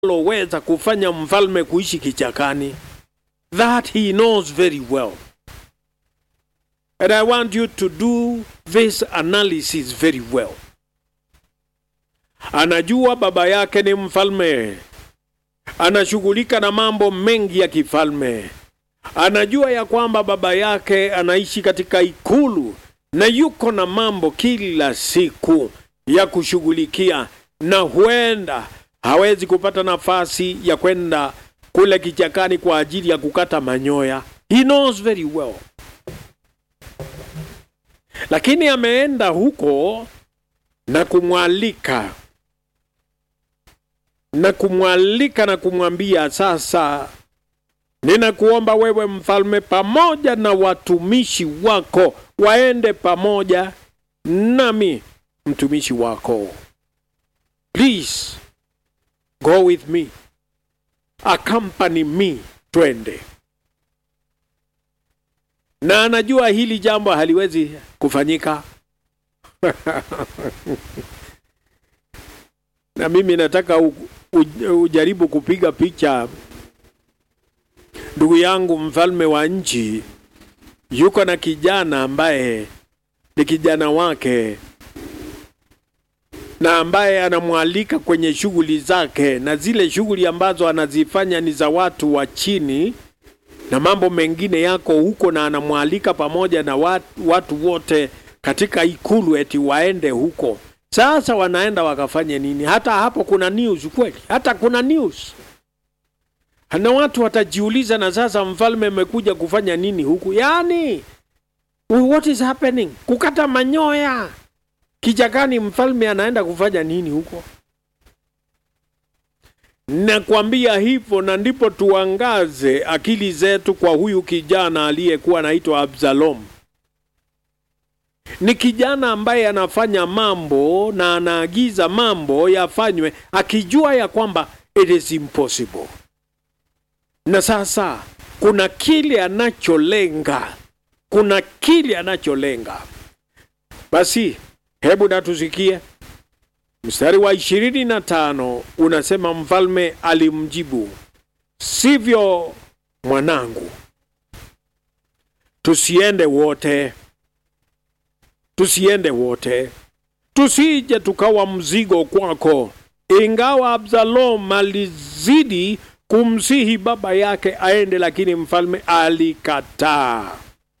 loweza kufanya mfalme kuishi kichakani. That he knows very well. And I want you to do this analysis very well. Anajua baba yake ni mfalme, anashughulika na mambo mengi ya kifalme. Anajua ya kwamba baba yake anaishi katika ikulu na yuko na mambo kila siku ya kushughulikia, na huenda hawezi kupata nafasi ya kwenda kule kichakani kwa ajili ya kukata manyoya. He knows very well, lakini ameenda huko na kumwalika na kumwalika na kumwambia sasa, ninakuomba wewe mfalme, pamoja na watumishi wako waende pamoja nami mtumishi wako. Please go with me, accompany me, twende. Na anajua hili jambo haliwezi kufanyika na mimi nataka u, u, ujaribu kupiga picha ndugu yangu mfalme wa nchi yuko na kijana ambaye ni kijana wake na ambaye anamwalika kwenye shughuli zake, na zile shughuli ambazo anazifanya ni za watu wa chini, na mambo mengine yako huko, na anamwalika pamoja na watu, watu wote katika ikulu eti waende huko. Sasa wanaenda wakafanye nini? Hata hapo kuna news kweli, hata kuna news na watu watajiuliza, na sasa mfalme amekuja kufanya nini huku? Yaani, what is happening? Kukata manyoya kichakani, mfalme anaenda kufanya nini huko? Nakwambia hivyo, na ndipo tuangaze akili zetu kwa huyu kijana aliyekuwa anaitwa Absalom. Ni kijana ambaye anafanya mambo na anaagiza mambo yafanywe akijua ya kwamba it is impossible na sasa kuna kile anacholenga, kuna kile anacholenga. Basi hebu natusikie mstari wa ishirini na tano unasema, mfalme alimjibu, sivyo mwanangu, tusiende wote, tusiende wote, tusije tukawa mzigo kwako. Ingawa Absalom alizidi kumsihi baba yake aende, lakini mfalme alikataa,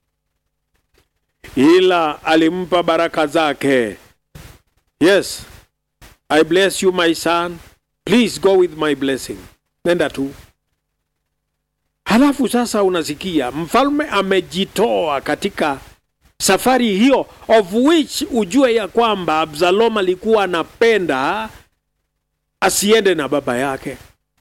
ila alimpa baraka zake. Yes, I bless you my son, please go with my blessing. Nenda tu. Halafu sasa unasikia mfalme amejitoa katika safari hiyo, of which ujue ya kwamba Absalom alikuwa anapenda asiende na baba yake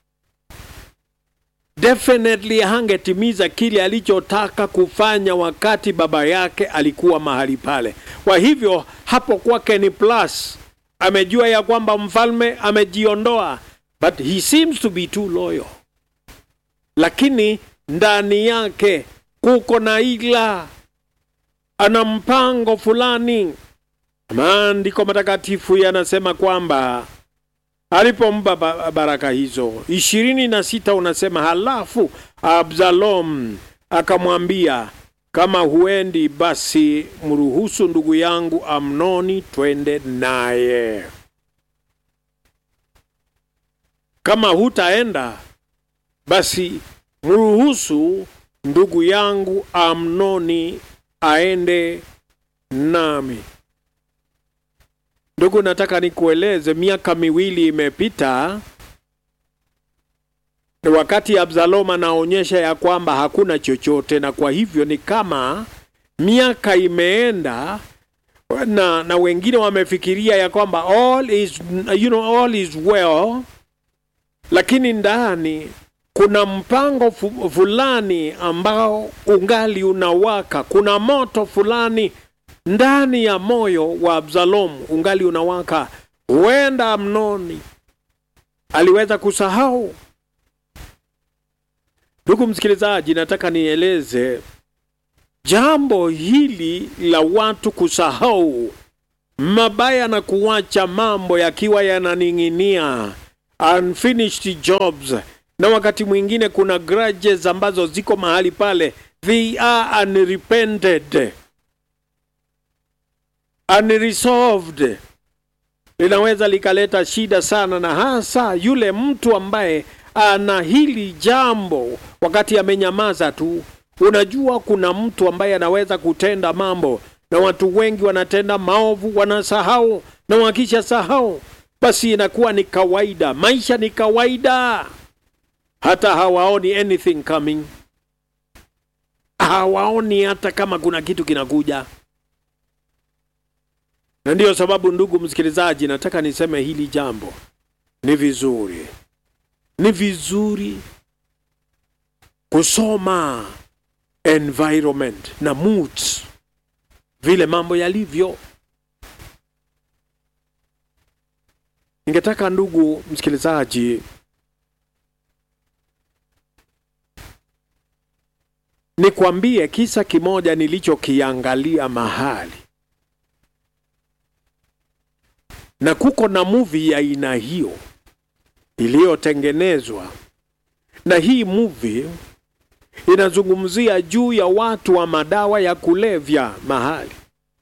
definitely hangetimiza kile alichotaka kufanya wakati baba yake alikuwa mahali pale. Kwa hivyo hapo kwake ni plus, amejua ya kwamba mfalme amejiondoa, but he seems to be too loyal, lakini ndani yake kuko na ila, ana mpango fulani. Maandiko matakatifu yanasema kwamba alipompa baraka hizo ishirini na sita unasema, halafu Absalom akamwambia, kama huendi basi mruhusu ndugu yangu Amnoni twende naye. Kama hutaenda basi mruhusu ndugu yangu Amnoni aende nami. Ndugu, nataka nikueleze, miaka miwili imepita wakati Absalom anaonyesha ya kwamba hakuna chochote, na kwa hivyo ni kama miaka imeenda na, na wengine wamefikiria ya kwamba all is, you know, all is well, lakini ndani kuna mpango fu, fulani ambao ungali unawaka. Kuna moto fulani ndani ya moyo wa Absalom ungali unawaka. Huenda Amnoni aliweza kusahau. Ndugu msikilizaji, nataka nieleze jambo hili la watu kusahau mabaya na kuacha mambo yakiwa yananing'inia unfinished jobs, na wakati mwingine kuna grudges ambazo ziko mahali pale, they are unrepented, unresolved. Linaweza likaleta shida sana, na hasa yule mtu ambaye ana hili jambo wakati amenyamaza tu. Unajua, kuna mtu ambaye anaweza kutenda mambo na watu wengi wanatenda maovu, wanasahau, na wakisha sahau, basi inakuwa ni kawaida. Maisha ni kawaida, hata hawaoni anything coming, hawaoni hata kama kuna kitu kinakuja. Na ndiyo sababu, ndugu msikilizaji, nataka niseme hili jambo ni vizuri, ni vizuri kusoma environment na moods vile mambo yalivyo. Ningetaka ndugu msikilizaji, nikwambie kisa kimoja nilichokiangalia mahali, na kuko na movie ya aina hiyo iliyotengenezwa, na hii movie inazungumzia juu ya watu wa madawa ya kulevya mahali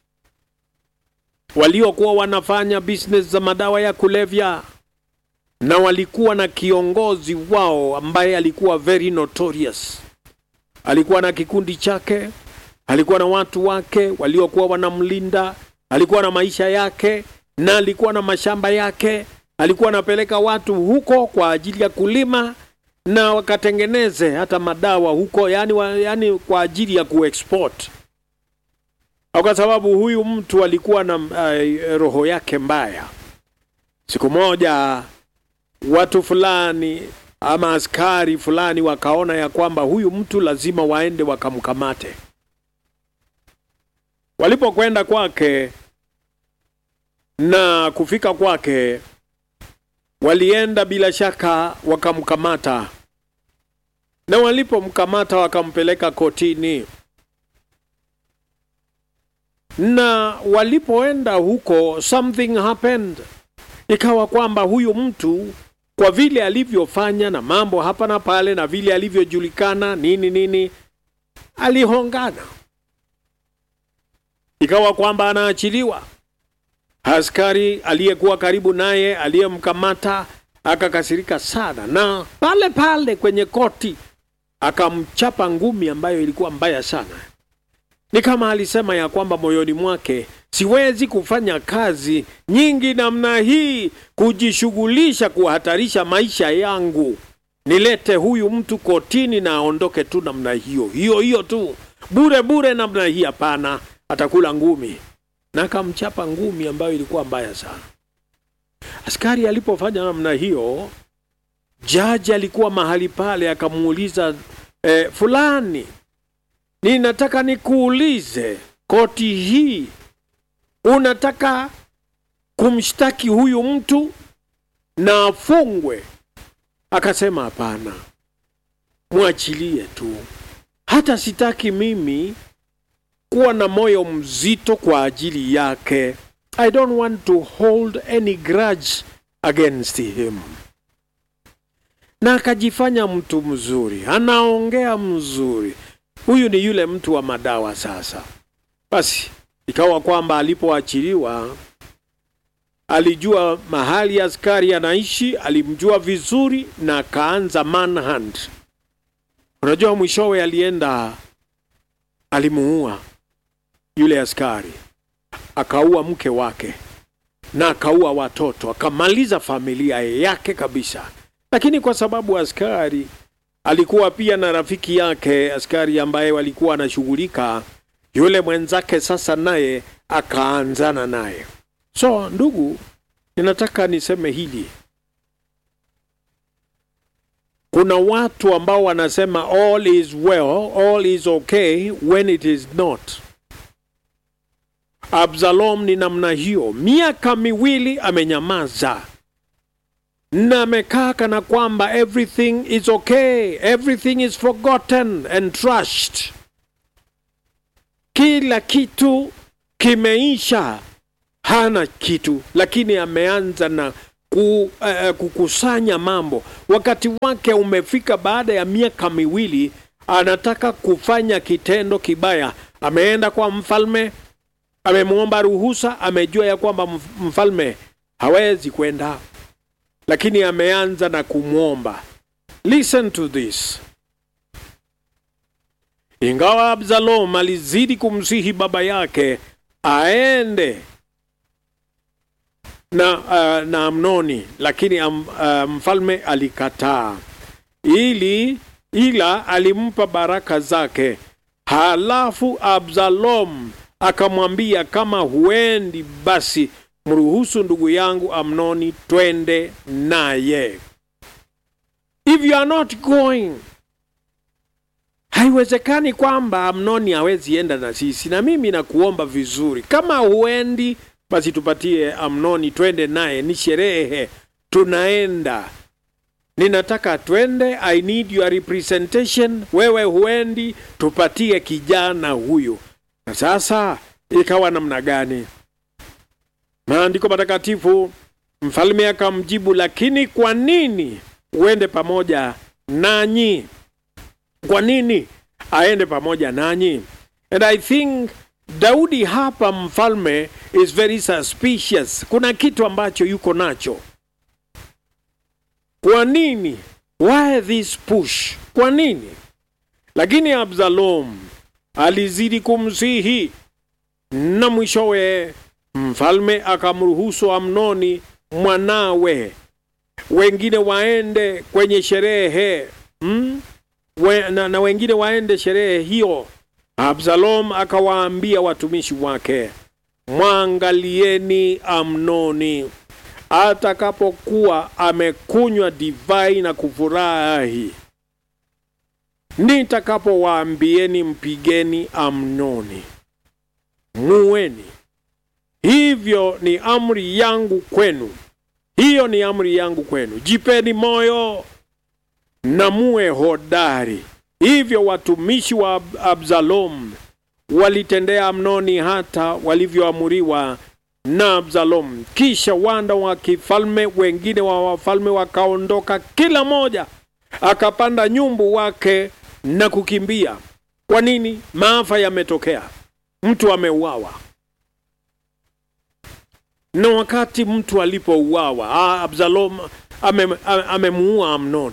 waliokuwa wanafanya business za madawa ya kulevya, na walikuwa na kiongozi wao ambaye alikuwa very notorious. Alikuwa na kikundi chake, alikuwa na watu wake waliokuwa wanamlinda, alikuwa na maisha yake, na alikuwa na mashamba yake. Alikuwa anapeleka watu huko kwa ajili ya kulima na wakatengeneze hata madawa huko, yani, wa, yani kwa ajili ya kuexport kwa sababu huyu mtu alikuwa na uh, roho yake mbaya. Siku moja watu fulani ama askari fulani wakaona ya kwamba huyu mtu lazima waende wakamkamate. Walipokwenda kwake na kufika kwake, walienda bila shaka wakamkamata, na walipomkamata wakampeleka kotini na walipoenda huko something happened, ikawa kwamba huyu mtu kwa vile alivyofanya na mambo hapa na pale na vile alivyojulikana nini nini, alihongana, ikawa kwamba anaachiliwa. Askari aliyekuwa karibu naye aliyemkamata akakasirika sana, na pale pale kwenye koti akamchapa ngumi ambayo ilikuwa mbaya sana ni kama alisema ya kwamba moyoni mwake, siwezi kufanya kazi nyingi namna hii, kujishughulisha kuhatarisha maisha yangu, nilete huyu mtu kotini na aondoke tu namna hiyo hiyo hiyo tu bure bure namna hii. Hapana, atakula ngumi, na akamchapa ngumi ambayo ilikuwa mbaya sana. Askari alipofanya namna hiyo, jaji alikuwa mahali pale, akamuuliza eh, fulani ninataka nikuulize, koti hii unataka kumshtaki huyu mtu na afungwe? Akasema hapana, mwachilie tu, hata sitaki mimi kuwa na moyo mzito kwa ajili yake. I don't want to hold any grudge against him. Na akajifanya mtu mzuri, anaongea mzuri huyu ni yule mtu wa madawa. Sasa basi, ikawa kwamba alipoachiliwa alijua mahali askari anaishi, alimjua vizuri na akaanza manhunt. Unajua, mwishowe alienda, alimuua yule askari, akaua mke wake na akaua watoto, akamaliza familia yake kabisa. Lakini kwa sababu askari alikuwa pia na rafiki yake askari ambaye walikuwa anashughulika, yule mwenzake sasa naye akaanzana naye. So ndugu, ninataka niseme hili, kuna watu ambao wanasema all is well, all is okay when it is not. Absalom ni namna hiyo, miaka miwili amenyamaza na amekaa kana kwamba everything is okay, everything is forgotten and trashed, kila kitu kimeisha, hana kitu, lakini ameanza na ku, uh, kukusanya mambo. Wakati wake umefika, baada ya miaka miwili anataka kufanya kitendo kibaya. Ameenda kwa mfalme, amemwomba ruhusa, amejua ya kwamba mfalme hawezi kwenda, lakini ameanza na kumwomba. Listen to this. Ingawa Absalom alizidi kumsihi baba yake aende na, uh, na Amnoni, lakini um, uh, mfalme alikataa, ili ila alimpa baraka zake. Halafu Absalom akamwambia, kama huendi basi mruhusu ndugu yangu Amnoni twende naye. If you are not going, haiwezekani kwamba Amnoni hawezi enda na sisi. Na mimi nakuomba vizuri, kama huendi basi tupatie Amnoni twende naye, ni sherehe, tunaenda. Ninataka twende, I need your representation. Wewe huendi, tupatie kijana huyu. Na sasa ikawa namna gani? Maandiko matakatifu, mfalme akamjibu, lakini kwa nini uende pamoja nanyi? Kwa nini aende pamoja nanyi? And I think Daudi hapa mfalme is very suspicious. Kuna kitu ambacho yuko nacho. Kwa nini? Why this push? Kwa nini? Lakini Absalom alizidi kumsihi na mwishowe mfalme akamruhusu Amnoni mwanawe wengine waende kwenye sherehe hmm? We, na, na wengine waende sherehe hiyo. Absalom akawaambia watumishi wake, mwangalieni Amnoni atakapokuwa amekunywa divai na kufurahi, nitakapowaambieni mpigeni Amnoni, muweni. Hivyo ni amri yangu kwenu, hiyo ni amri yangu kwenu. Jipeni moyo na muwe hodari. Hivyo watumishi wa Absalom walitendea Amnoni hata walivyoamuriwa na Absalom. Kisha wanda wa kifalme wengine wa wafalme wakaondoka, kila mmoja akapanda nyumbu wake na kukimbia. Kwa nini? Maafa yametokea, mtu ameuawa. Na wakati mtu alipouawa, Absalom amemuua Amnoni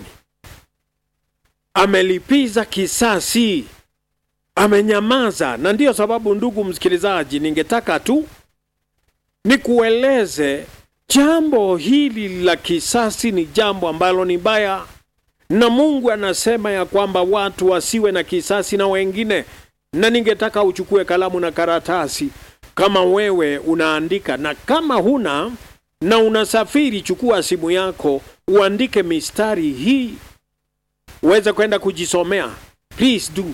amelipiza kisasi, amenyamaza. Na ndiyo sababu, ndugu msikilizaji, ningetaka tu nikueleze jambo hili la kisasi ni jambo ambalo ni baya, na Mungu anasema ya kwamba watu wasiwe na kisasi na wengine. Na ningetaka uchukue kalamu na karatasi, kama wewe unaandika, na kama huna na unasafiri, chukua simu yako uandike mistari hii uweze kwenda kujisomea. Please do.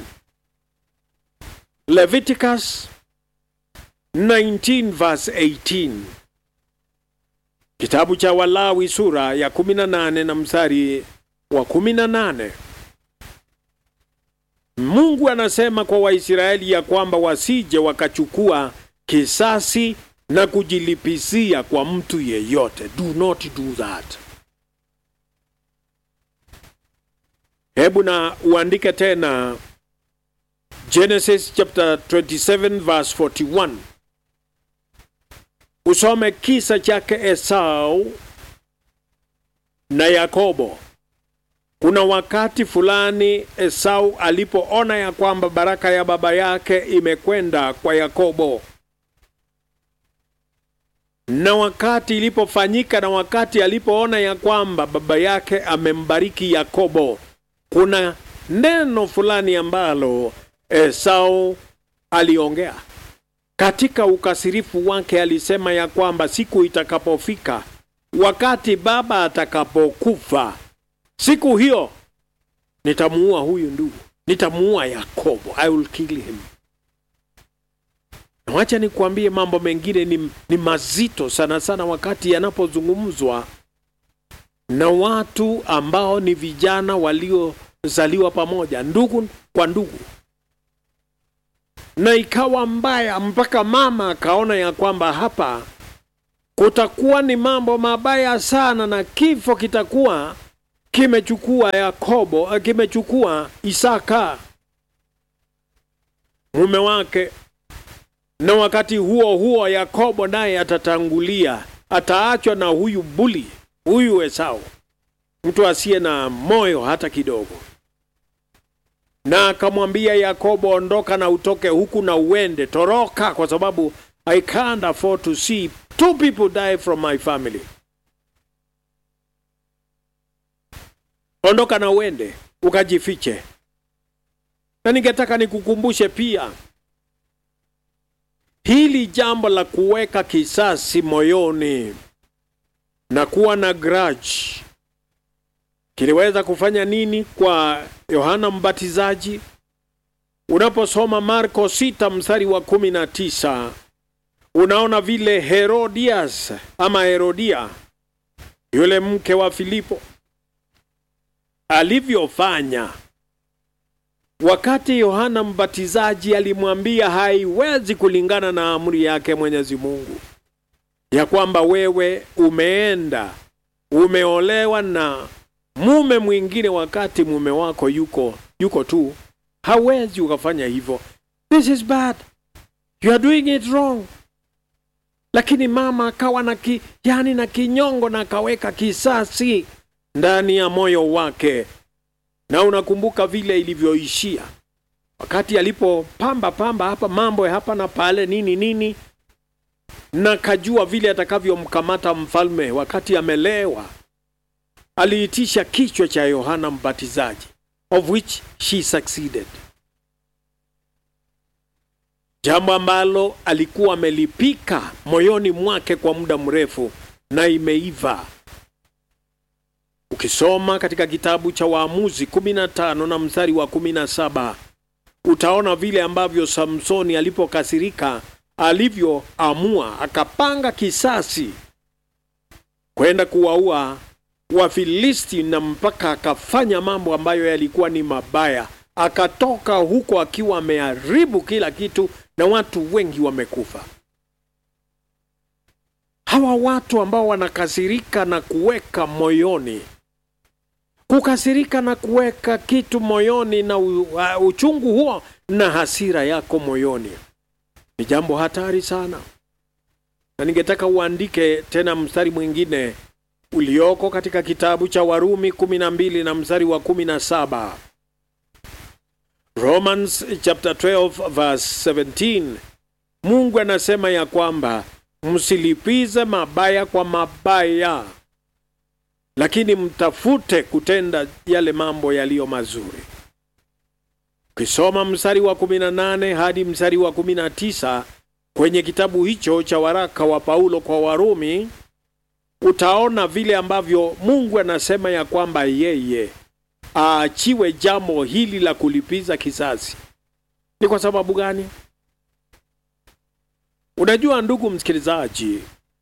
Leviticus 19 verse 18, kitabu cha Walawi sura ya 18 na mstari wa 18. Mungu anasema kwa Waisraeli ya kwamba wasije wakachukua kisasi na kujilipizia kwa mtu yeyote. Do not do that. Hebu na uandike tena Genesis chapter 27 verse 41, usome kisa chake Esau na Yakobo. Kuna wakati fulani Esau alipoona ya kwamba baraka ya baba yake imekwenda kwa Yakobo, na wakati ilipofanyika, na wakati alipoona ya kwamba baba yake amembariki Yakobo kuna neno fulani ambalo Esau aliongea katika ukasirifu wake. Alisema ya kwamba siku itakapofika, wakati baba atakapokufa, siku hiyo nitamuua huyu ndugu, nitamuua Yakobo, I will kill him. Na wacha nikuambie, mambo mengine ni, ni mazito sana sana wakati yanapozungumzwa na watu ambao ni vijana waliozaliwa pamoja, ndugu kwa ndugu, na ikawa mbaya mpaka mama akaona ya kwamba hapa kutakuwa ni mambo mabaya sana, na kifo kitakuwa kimechukua Yakobo, kimechukua Isaka mume wake, na wakati huo huo Yakobo naye atatangulia, ataachwa na huyu buli, huyu Esau, mtu asiye na moyo hata kidogo. Na akamwambia Yakobo, ondoka na utoke huku na uende, toroka, kwa sababu I can't afford to see two people die from my family. Ondoka na uende ukajifiche. Na ningetaka nikukumbushe pia hili jambo la kuweka kisasi moyoni na kuwa na grudge kiliweza kufanya nini kwa Yohana Mbatizaji? Unaposoma Marko sita mstari wa kumi na tisa unaona vile Herodias ama Herodia yule mke wa Filipo alivyofanya wakati Yohana Mbatizaji alimwambia haiwezi kulingana na amri yake Mwenyezi Mungu ya kwamba wewe umeenda umeolewa na mume mwingine wakati mume wako yuko yuko tu, hawezi ukafanya hivyo. This is bad, you are doing it wrong. Lakini mama akawa na ki, yani na kinyongo na akaweka kisasi ndani ya moyo wake, na unakumbuka vile ilivyoishia wakati alipopamba pamba hapa mambo ya hapa na pale nini nini, na kajua vile atakavyomkamata mfalme wakati amelewa aliitisha kichwa cha Yohana Mbatizaji, of which she succeeded, jambo ambalo alikuwa amelipika moyoni mwake kwa muda mrefu na imeiva. Ukisoma katika kitabu cha Waamuzi 15 na mstari wa 17 utaona vile ambavyo Samsoni alipokasirika alivyoamua akapanga kisasi kwenda kuwaua Wafilisti na mpaka akafanya mambo ambayo yalikuwa ni mabaya. Akatoka huko akiwa ameharibu kila kitu na watu wengi wamekufa. Hawa watu ambao wanakasirika na kuweka moyoni, kukasirika na kuweka kitu moyoni na u, uh, uchungu huo na hasira yako moyoni ni jambo hatari sana, na ningetaka uandike tena mstari mwingine ulioko katika kitabu cha Warumi kumi na mbili na mstari wa kumi na saba Romans chapter 12 verse 17. Mungu anasema ya kwamba msilipize mabaya kwa mabaya, lakini mtafute kutenda yale mambo yaliyo mazuri. Ukisoma mstari wa 18 hadi mstari wa 19 kwenye kitabu hicho cha waraka wa Paulo kwa Warumi utaona vile ambavyo Mungu anasema ya kwamba yeye aachiwe jambo hili la kulipiza kisasi. Ni kwa sababu gani? Unajua ndugu msikilizaji,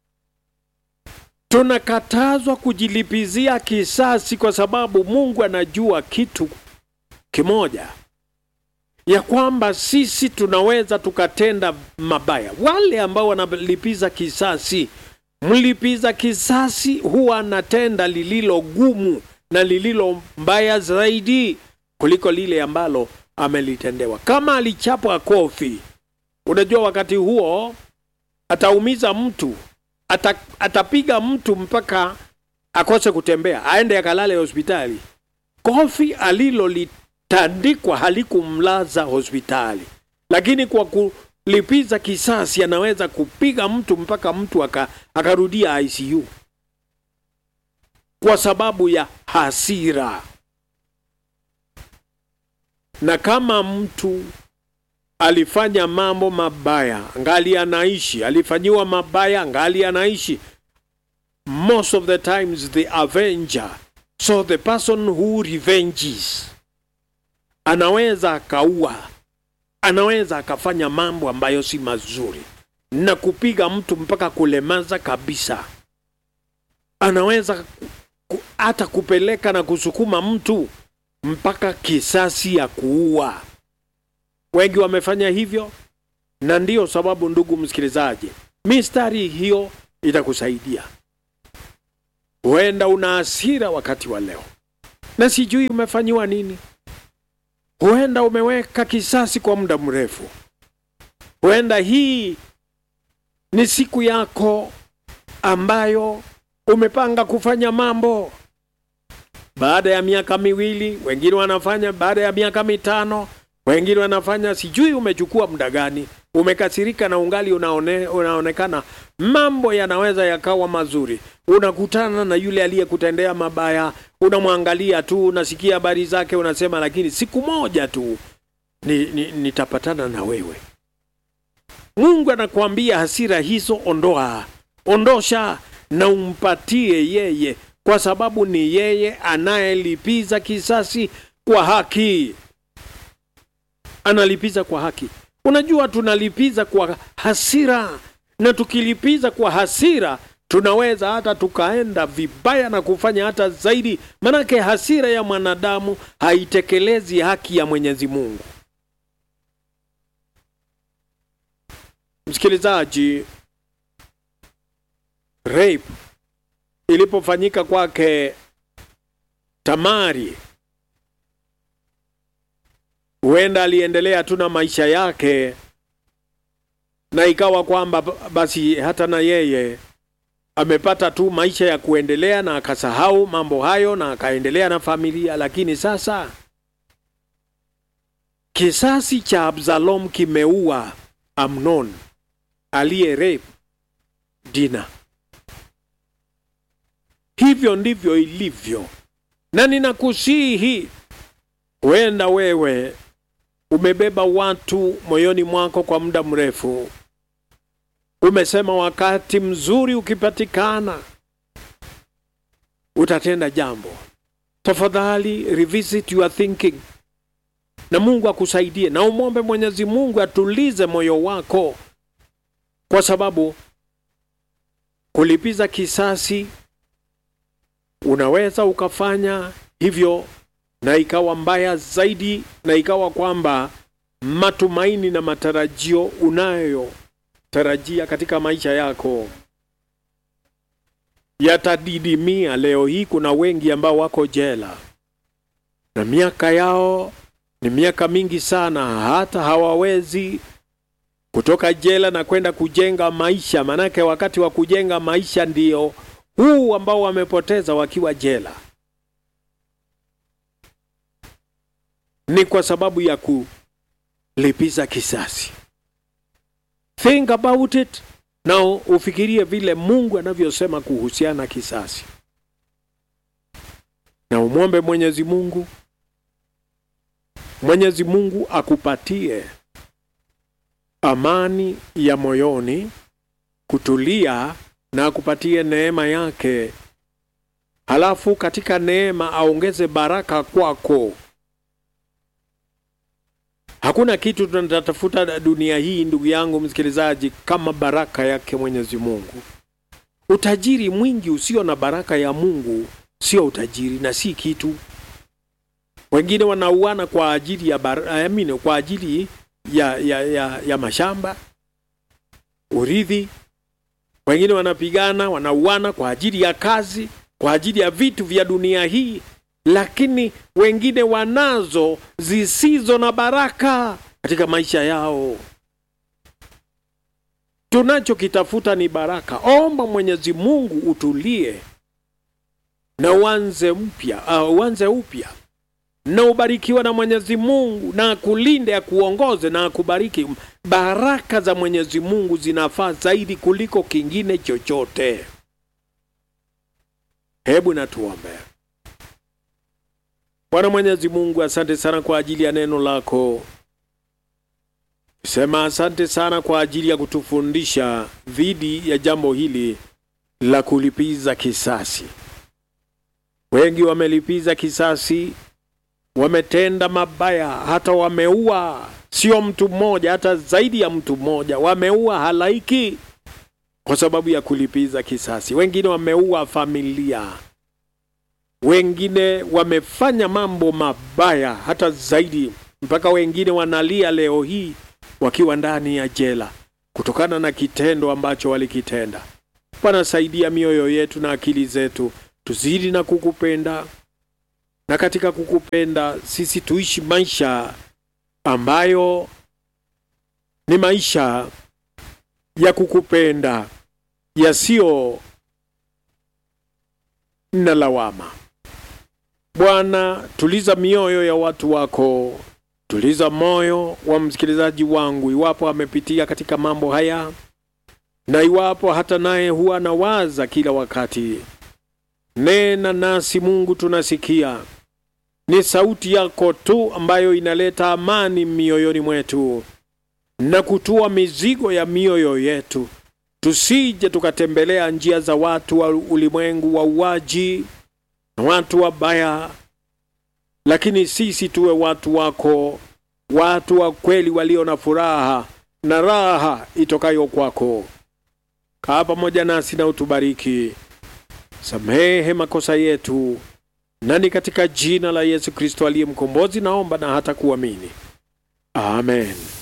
tunakatazwa kujilipizia kisasi kwa sababu Mungu anajua kitu kimoja, ya kwamba sisi tunaweza tukatenda mabaya. Wale ambao wanalipiza kisasi Mlipiza kisasi huwa anatenda lililo gumu na lililo mbaya zaidi kuliko lile ambalo amelitendewa. Kama alichapwa kofi, unajua wakati huo ataumiza mtu, ata, atapiga mtu mpaka akose kutembea, aende akalale hospitali. Kofi alilolitandikwa halikumlaza hospitali, lakini kwa ku lipiza kisasi anaweza kupiga mtu mpaka mtu aka, akarudia ICU kwa sababu ya hasira. Na kama mtu alifanya mambo mabaya ngali anaishi, alifanyiwa mabaya ngali anaishi, most of the times the avenger, so the person who revenges anaweza akaua anaweza akafanya mambo ambayo si mazuri na kupiga mtu mpaka kulemaza kabisa. Anaweza hata ku, kupeleka na kusukuma mtu mpaka kisasi ya kuua. Wengi wamefanya hivyo, na ndiyo sababu, ndugu msikilizaji, mistari hiyo itakusaidia. Huenda una hasira wakati wa leo na sijui umefanyiwa nini. Huenda umeweka kisasi kwa muda mrefu. Huenda hii ni siku yako ambayo umepanga kufanya mambo baada ya miaka miwili, wengine wanafanya baada ya miaka mitano, wengine wanafanya sijui umechukua muda gani. Umekasirika na ungali unaone, unaonekana mambo yanaweza yakawa mazuri. Unakutana na yule aliyekutendea mabaya, unamwangalia tu, unasikia habari zake, unasema lakini siku moja tu ni, ni, nitapatana na wewe. Mungu anakuambia hasira hizo ondoa, ondosha na umpatie yeye, kwa sababu ni yeye anayelipiza kisasi kwa haki. Analipiza kwa haki. Unajua, tunalipiza kwa hasira, na tukilipiza kwa hasira tunaweza hata tukaenda vibaya na kufanya hata zaidi, manake hasira ya mwanadamu haitekelezi haki ya Mwenyezi Mungu. Msikilizaji, rape ilipofanyika kwake Tamari, huenda aliendelea tu na maisha yake, na ikawa kwamba basi hata na yeye amepata tu maisha ya kuendelea na akasahau mambo hayo na akaendelea na familia. Lakini sasa kisasi cha Absalom kimeua Amnon aliye rape Dina. Hivyo ndivyo ilivyo, na ninakusihi, huenda wewe umebeba watu moyoni mwako kwa muda mrefu. Umesema wakati mzuri ukipatikana utatenda jambo. Tafadhali revisit your thinking, na Mungu akusaidie, na umwombe Mwenyezi Mungu atulize moyo wako, kwa sababu kulipiza kisasi unaweza ukafanya hivyo na ikawa mbaya zaidi, na ikawa kwamba matumaini na matarajio unayotarajia katika maisha yako yatadidimia. Leo hii kuna wengi ambao wako jela na miaka yao ni miaka mingi sana, hata hawawezi kutoka jela na kwenda kujenga maisha, manake wakati wa kujenga maisha ndio huu ambao wamepoteza wakiwa jela. Ni kwa sababu ya kulipiza kisasi. Think about it na ufikirie vile Mungu anavyosema kuhusiana kisasi, na umwombe Mwenyezi Mungu, Mwenyezi Mungu akupatie amani ya moyoni, kutulia na akupatie neema yake, halafu katika neema aongeze baraka kwako. Hakuna kitu tunatafuta dunia hii, ndugu yangu msikilizaji, kama baraka yake Mwenyezi Mungu. Utajiri mwingi usio na baraka ya Mungu sio utajiri na si kitu. Wengine wanauana kwa ajili ya bar... amine, kwa ajili ya, ya, ya, ya mashamba, urithi. Wengine wanapigana, wanauana kwa ajili ya kazi, kwa ajili ya vitu vya dunia hii lakini wengine wanazo zisizo na baraka katika maisha yao. Tunachokitafuta ni baraka. Omba Mwenyezi Mungu utulie na uanze mpya, uh, uanze upya na ubarikiwa na Mwenyezi Mungu na akulinde, akuongoze na akubariki. Baraka za Mwenyezi Mungu zinafaa zaidi kuliko kingine chochote. Hebu na tuombe. Bwana Mwenyezi Mungu, asante sana kwa ajili ya neno lako. Sema asante sana kwa ajili ya kutufundisha dhidi ya jambo hili la kulipiza kisasi. Wengi wamelipiza kisasi, wametenda mabaya, hata wameua, sio mtu mmoja, hata zaidi ya mtu mmoja, wameua halaiki kwa sababu ya kulipiza kisasi. Wengine wameua familia wengine wamefanya mambo mabaya hata zaidi, mpaka wengine wanalia leo hii wakiwa ndani ya jela kutokana na kitendo ambacho walikitenda. Bwana, saidia mioyo yetu na akili zetu tuzidi na kukupenda, na katika kukupenda sisi tuishi maisha ambayo ni maisha ya kukupenda yasiyo na lawama. Bwana, tuliza mioyo ya watu wako, tuliza moyo wa msikilizaji wangu, iwapo amepitia katika mambo haya na iwapo hata naye huwa anawaza kila wakati. Nena nasi Mungu, tunasikia ni sauti yako tu ambayo inaleta amani mioyoni mwetu na kutua mizigo ya mioyo yetu, tusije tukatembelea njia za watu wa ulimwengu wa uwaji na watu wabaya, lakini sisi tuwe watu wako, watu wa kweli walio na furaha na raha itokayo kwako. Kaa pamoja nasi na utubariki, samehe makosa yetu, nani katika jina la Yesu Kristo aliye mkombozi naomba na hata kuamini, amen.